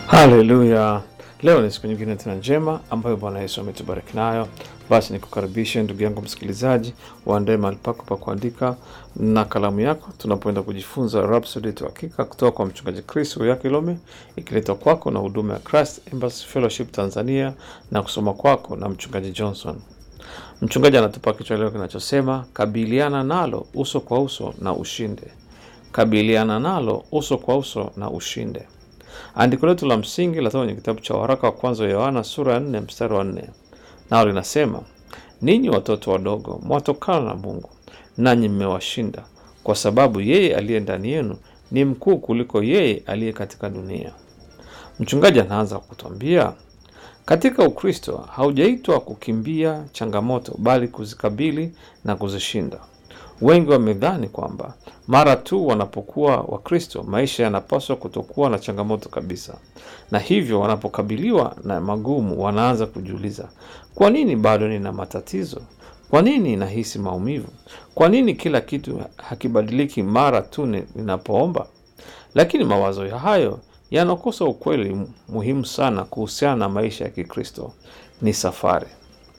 Haleluya! Leo ni siku nyingine tena njema ambayo Bwana Yesu ametubariki nayo. Basi nikukaribishe ndugu yangu msikilizaji, uandae mahali pako pa kuandika na kalamu yako, tunapoenda kujifunza Rhapsody ya Hakika kutoka kwa mchungaji Chris Uyakilome, ikiletwa kwako na huduma ya Christ Embassy Fellowship Tanzania na kusoma kwako na mchungaji Johnson. Mchungaji anatupa kichwa leo kinachosema kabiliana nalo uso kwa uso na ushinde. Kabiliana nalo uso kwa uso na ushinde. Andiko letu la msingi latoka kwenye kitabu cha waraka wa kwanza wa Yohana sura ya nne mstari wa nne nao linasema, ninyi watoto wadogo mwatokana na Mungu, nanyi mmewashinda, kwa sababu yeye aliye ndani yenu ni mkuu kuliko yeye aliye katika dunia. Mchungaji anaanza kutwambia katika Ukristo haujaitwa kukimbia changamoto, bali kuzikabili na kuzishinda. Wengi wamedhani kwamba mara tu wanapokuwa Wakristo maisha yanapaswa kutokuwa na changamoto kabisa, na hivyo wanapokabiliwa na magumu wanaanza kujiuliza, kwa nini bado nina matatizo? Kwa nini nahisi maumivu? Kwa nini kila kitu hakibadiliki mara tu ninapoomba? Lakini mawazo ya hayo yanakosa ukweli muhimu sana kuhusiana na maisha ya Kikristo. Ni safari.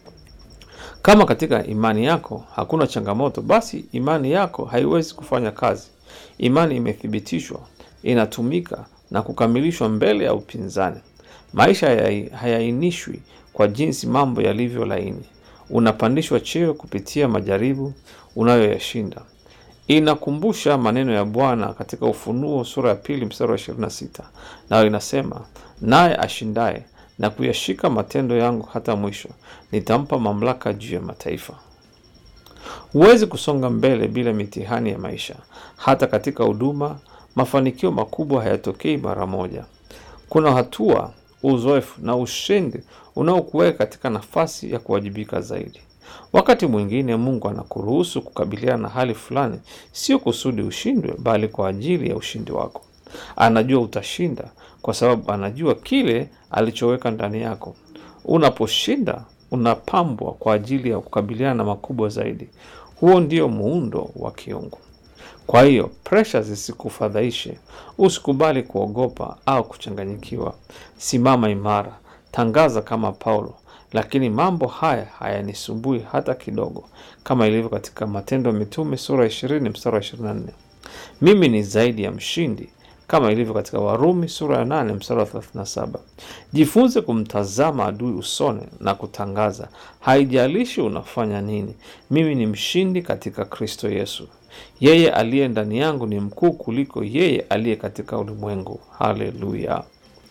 Kama katika imani yako hakuna changamoto, basi imani yako haiwezi kufanya kazi. Imani imethibitishwa, inatumika na kukamilishwa mbele ya upinzani. Maisha hayaainishwi kwa jinsi mambo yalivyo laini. Unapandishwa cheo kupitia majaribu unayoyashinda. Inakumbusha maneno ya Bwana katika Ufunuo sura ya pili mstari wa 26, nayo inasema, naye ashindaye na kuyashika matendo yangu hata mwisho, nitampa mamlaka juu ya mataifa. Huwezi kusonga mbele bila mitihani ya maisha. Hata katika huduma, mafanikio makubwa hayatokei mara moja. Kuna hatua, uzoefu na ushindi unaokuweka katika nafasi ya kuwajibika zaidi. Wakati mwingine Mungu anakuruhusu kukabiliana na hali fulani, sio kusudi ushindwe, bali kwa ajili ya ushindi wako. Anajua utashinda kwa sababu anajua kile alichoweka ndani yako. Unaposhinda, unapambwa kwa ajili ya kukabiliana na makubwa zaidi. Huo ndio muundo wa kiungu. Kwa hiyo presha zisikufadhaishe. Usikubali kuogopa au kuchanganyikiwa. Simama imara, tangaza kama Paulo, lakini mambo haya hayanisumbui hata kidogo, kama ilivyo katika Matendo ya Mitume sura ya 20 mstari wa 24. Mimi ni zaidi ya mshindi kama ilivyo katika Warumi sura ya 8 mstari wa 37. Jifunze kumtazama adui usoni na kutangaza, haijalishi unafanya nini, mimi ni mshindi katika Kristo Yesu. Yeye aliye ndani yangu ni mkuu kuliko yeye aliye katika ulimwengu. Haleluya!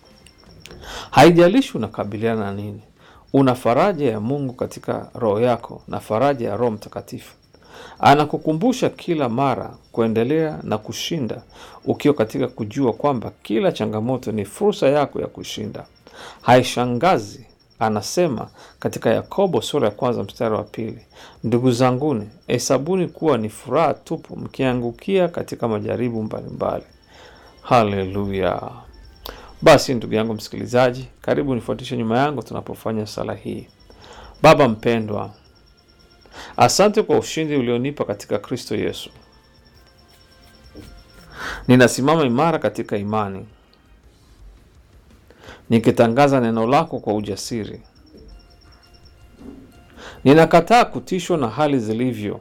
Haijalishi unakabiliana na nini, una faraja ya Mungu katika roho yako na faraja ya Roho Mtakatifu. Anakukumbusha kila mara kuendelea na kushinda, ukiwa katika kujua kwamba kila changamoto ni fursa yako ya kushinda. Haishangazi, anasema katika Yakobo sura ya kwanza mstari wa pili, ndugu zanguni, hesabuni kuwa ni furaha tupu mkiangukia katika majaribu mbalimbali. Haleluya! Basi ndugu yangu msikilizaji, karibu nifuatishe nyuma yangu tunapofanya sala hii. Baba mpendwa, Asante kwa ushindi ulionipa katika Kristo Yesu. Ninasimama imara katika imani, nikitangaza neno lako kwa ujasiri. Ninakataa kutishwa na hali zilivyo,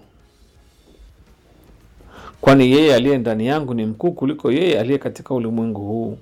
kwani yeye aliye ndani yangu ni mkuu kuliko yeye aliye katika ulimwengu huu.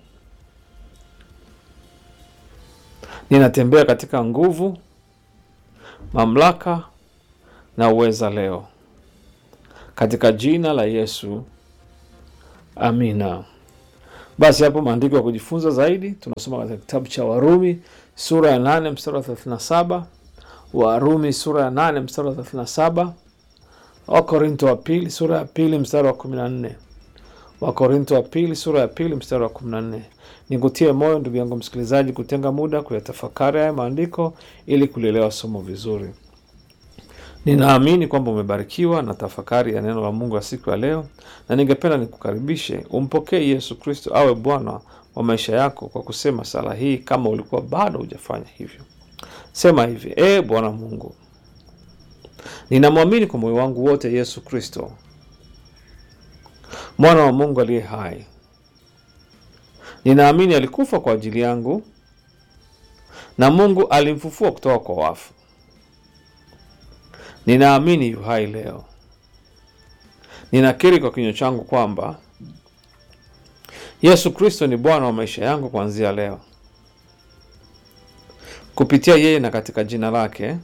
Ninatembea katika nguvu, mamlaka na uweza leo katika jina la Yesu, amina. Basi hapo maandiko ya kujifunza zaidi tunasoma katika kitabu cha Warumi sura ya nane mstari wa thelathini na saba Warumi sura ya nane mstari wa thelathini na saba Wakorinto wa pili sura ya pili mstari wa kumi na nne Wakorinto wa pili sura ya pili mstari wa kumi na nne Nikutie moyo ndugu yangu msikilizaji, kutenga muda kuyatafakari haya maandiko ili kulielewa somo vizuri. Ninaamini kwamba umebarikiwa na tafakari ya neno la Mungu ya siku ya leo, na ningependa nikukaribishe umpokee Yesu Kristo awe Bwana wa maisha yako kwa kusema sala hii, kama ulikuwa bado hujafanya hivyo. Sema hivi: E Bwana Mungu, ninamwamini kwa moyo wangu wote Yesu Kristo, mwana wa Mungu aliye hai. Ninaamini alikufa kwa ajili yangu na Mungu alimfufua kutoka kwa wafu. Ninaamini yu hai leo. Ninakiri kwa kinywa changu kwamba Yesu Kristo ni Bwana wa maisha yangu kuanzia leo. Kupitia yeye na katika jina lake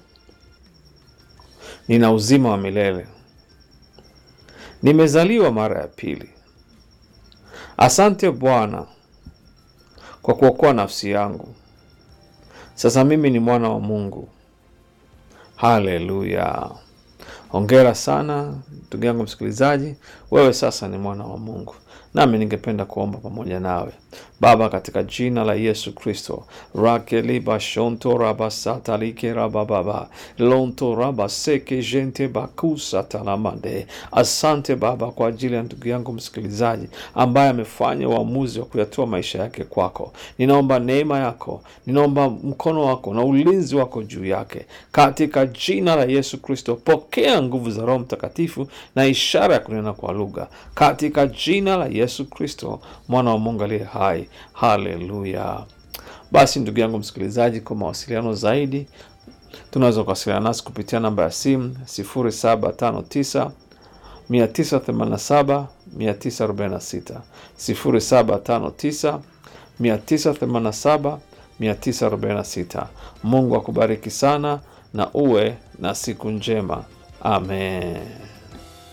nina uzima wa milele. Nimezaliwa mara ya pili. Asante Bwana kwa kuokoa nafsi yangu. Sasa mimi ni mwana wa Mungu. Haleluya! Hongera sana ndugu yangu msikilizaji, wewe sasa ni mwana wa Mungu. Nami ningependa kuomba pamoja nawe. Baba, katika jina la Yesu Kristo, rakelibashonto rabasatalike rabababa lonto rabaseke jente bakusa talamande. Asante Baba kwa ajili ya ndugu yangu msikilizaji ambaye amefanya uamuzi wa kuyatoa maisha yake kwako. Ninaomba neema yako, ninaomba mkono wako na ulinzi wako juu yake katika jina la Yesu Kristo. Pokea nguvu za Roho Mtakatifu na ishara ya kunena kwa lugha katika jina la Yesu Kristo, mwana wa Mungu aliye hai. Haleluya! Basi ndugu yangu msikilizaji, kwa mawasiliano zaidi tunaweza kuwasiliana nasi kupitia namba ya simu 0759 987 946 0759 987 946. Mungu akubariki sana na uwe na siku njema. Amen.